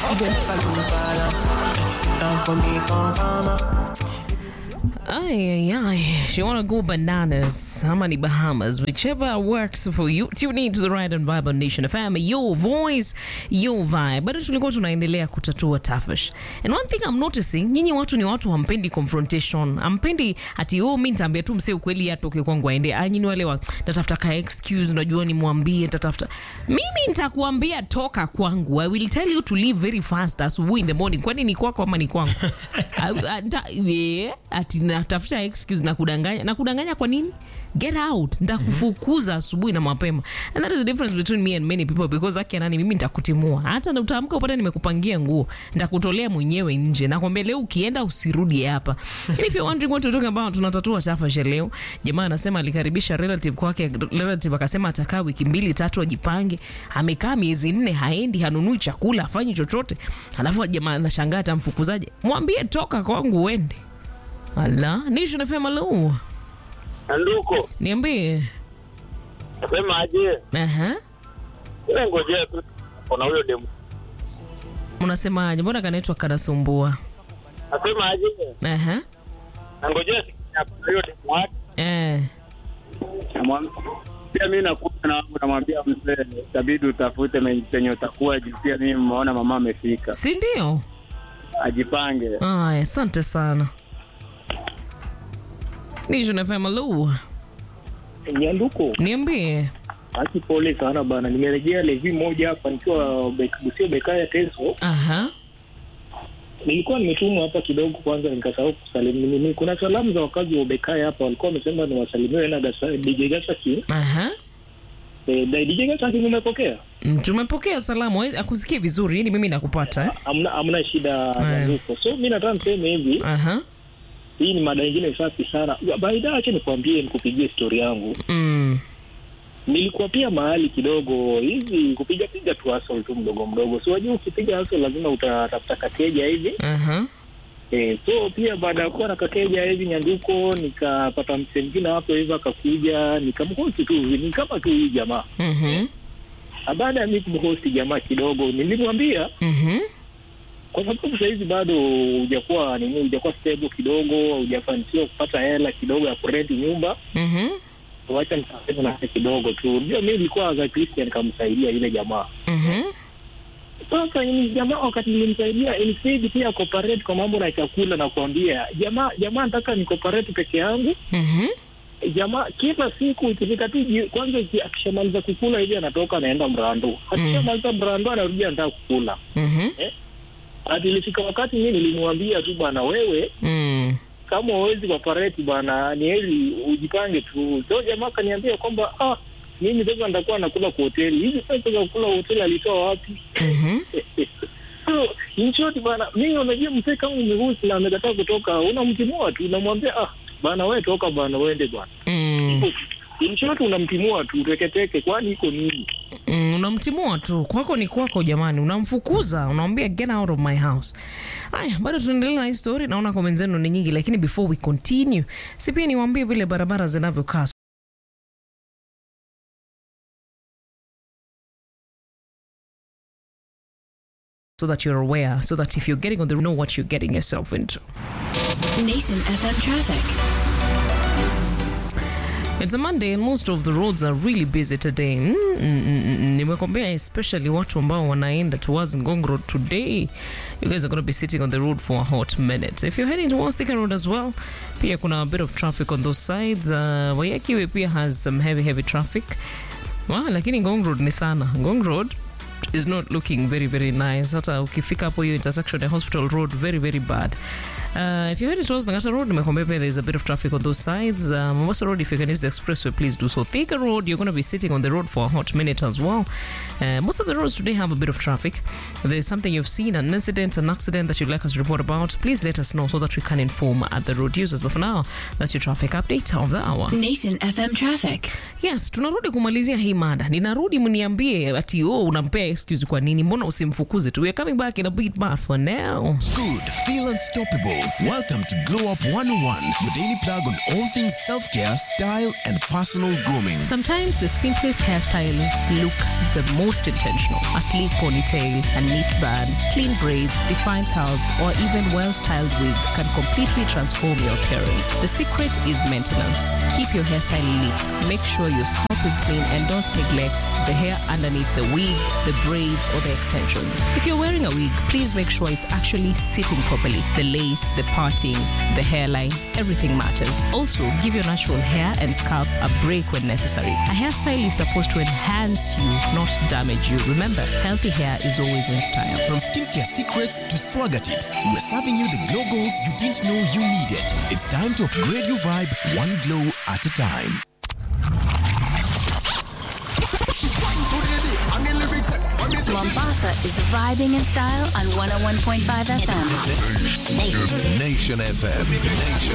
Even if I lose balance, down for me, come farmer. Ay, ay, ay. She wanna go bananas. How many Bahamas? Whichever works for you. Tune in to the Ride and Vibe on Nation FM. Your voice, your vibe. Bado tulikuwa tunaendelea kutatua tafash. And one thing I'm noticing, nyinyi watu ni watu hampendi confrontation. Hampendi ati oh, mimi nitaambia tu msee ukweli atoke kwangu aende. Ah, nyinyi wale wa natafuta ka excuse, unajua nimwambie nitatafuta. Mimi nitakuambia toka kwangu. I will tell you to leave very fast asubuhi in the morning. Kwani ni kwako ama ni kwangu? Ah, ah, nita- yeah, ati natafuta excuse na kudanganya na kudanganya kwa nini get out nitakufukuza asubuhi na mapema and that is the difference between me and many people because akia nani mimi nitakutimua hata na utaamka upate nimekupangia nguo nitakutolea mwenyewe nje nakwambia leo ukienda usirudi hapa and if you're wondering what we're talking about tunatatua tafasha leo jamaa anasema alikaribisha relative kwake relative akasema atakaa wiki mbili tatu ajipange amekaa miezi nne haendi hanunui chakula afanyi chochote alafu jamaa anashangaa atamfukuzaje mwambie toka kwangu uende ala nisho nafema lo Anduko, niambie nasema aje? Aha. Ile ngojea tu kuna huyo demu. unasemaje mbona kanaitwa kanasumbua Nasema aje? Aha. Nangojea kuna huyo demu wake. Eh. Namwambia pia mimi nakuja na wangu namwambia mzee, itabidi utafute me- penye utakuwa juu pia mimi mmeona mama amefika. si ndio Ajipange. aya asante sana nisho nafema lo Nyanduko, niambie basi pole sana bana, nimerejea levi moja hapa nikiwa Bek- Busia Bekaya Teso. Aha. Nilikuwa nimetumwa hapa kidogo, kwanza nikasahau kusalimu nini. Kuna salamu za wakazi wa Bekaya hapa, walikuwa wamesema niwasalimiwe na Gasa, DJ Gasaki. Aha. Eh, DJ Gasaki nimepokea, Mm, tumepokea salamu eh, akusikie vizuri ni mimi nakupata eh? hamna hamna shida Aya. Nyanduko. So mi nataka niseme hivi, Aha. hii ni mada ingine safi sana. Baida, acha nikwambie, nikupigie stori yangu. Mm. nilikuwa pia mahali kidogo hivi kupiga piga tu hustle tu mdogo mdogo, si wajua, ukipiga hustle lazima utatafuta kakeja hivi Aha. e, so pia baada ya kuwa na kakeja hivi nyanduko, nikapata mse mwingine hapo hivi akakuja, nikamhosti tu hivi, ni kama tu hii jamaa. Mhm. Na baada ya mi kumhosti jamaa kidogo, nilimwambia Mhm. kwa sababu sahizi bado hujakuwa nini, hujakuwa stable kidogo, hujafanikiwa kupata hela kidogo ya kurenti nyumba Mhm. wacha nisaidia na kidogo tu. Unajua mi nilikuwa za Christian nikamsaidia yule jamaa Mhm. Sasa ni jamaa wakati nilimsaidia ilifidi pia cooperate kwa mambo na chakula na kuambia jamaa jamaa nataka ni cooperate peke yangu. Mhm. Jamaa kila siku ikifika tu ji- kwanza iki- akishamaliza kukula hivi anatoka anaenda mrando. Akishamaliza mrando anarudi anataka kukula. Mhm. Hadi ilifika wakati mimi nilimwambia tu bwana, wewe Mm. kama huwezi cooperate bwana, ni heri ujipange tu. So jamaa akaniambia kwamba ah, mimi sasa nitakuwa nakula kwa hoteli. Hizi pesa za kula hoteli alitoa wapi? Mhm. So, in short bana, mimi unajua mzee kama umehusi na amekataa kutoka, unamtimua tu, unamwambia ah, bana wewe toka bana, uende bwana. Mm. In short unamtimua tu teketeke, kwani iko nini? Mm, unamtimua tu kwako ni kwako jamani unamfukuza unamwambia get out of my house haya bado tunaendelea na hii story naona comment zenu ni nyingi lakini before we continue si pia niwaambie vile barabara zinavyokaa so that you're aware so that if you're getting on the know what you're getting yourself into Nation FM traffic. It's a Monday and most of the roads are really busy today. Mm, mm, mm, mm. Nimekwambia especially watu ambao wanaenda towards Ngong Road today. You guys are going to be sitting on the road for a hot minute. If you're heading towards Thika Road as well, pia kuna a bit of traffic on those sides. Uh, Wayakiwe pia has some heavy heavy traffic. Wow, lakini Ngong Road ni sana. Ngong Road is not looking very very nice. Hata ukifika hapo hiyo intersection ya Hospital Road very very bad. Uh, if you're heading towards Nagata Road, nimekwambia pia there's a bit of traffic on those sides. Uh, Mombasa Road, if you can use the expressway, please do so. Thika Road, you're going to be sitting on the road for a hot minute as well. Uh, most of the roads today have a bit of traffic. If there's something you've seen, an incident, an accident that you'd like us to report about, please let us know so that we can inform at the road users. But for now, that's your traffic update of the hour. Nation FM traffic. Yes, tunarudi kumalizia hii mada. Ninarudi mniambie ati oh, unampea excuse kwa nini mbona usimfukuze tu we're coming back in a bit but for now Good, feel unstoppable. Welcome to Glow Up 101, your daily plug on all things self care, style, and personal grooming. Sometimes the simplest hairstyles look the most intentional. A sleek ponytail, a neat bun, clean braids, defined curls, or even well-styled wig can completely transform your appearance. The secret is maintenance. Keep your hairstyle neat. Make sure your scalp is clean and don't neglect the hair underneath the wig, the braids, or the extensions. If you're wearing a wig, please make sure it's actually sitting properly. The lace, the parting, the hairline, everything matters. Also, give your natural hair and scalp a break when necessary. A hairstyle is supposed to enhance you, not damage you. Remember, healthy hair is always in style. From skincare secrets to swagger tips, we're serving you the glow goals you didn't know you needed. It's time to upgrade your vibe one glow at a time. Mombasa is vibing in style on 101.5 FM. Nation FM. Nation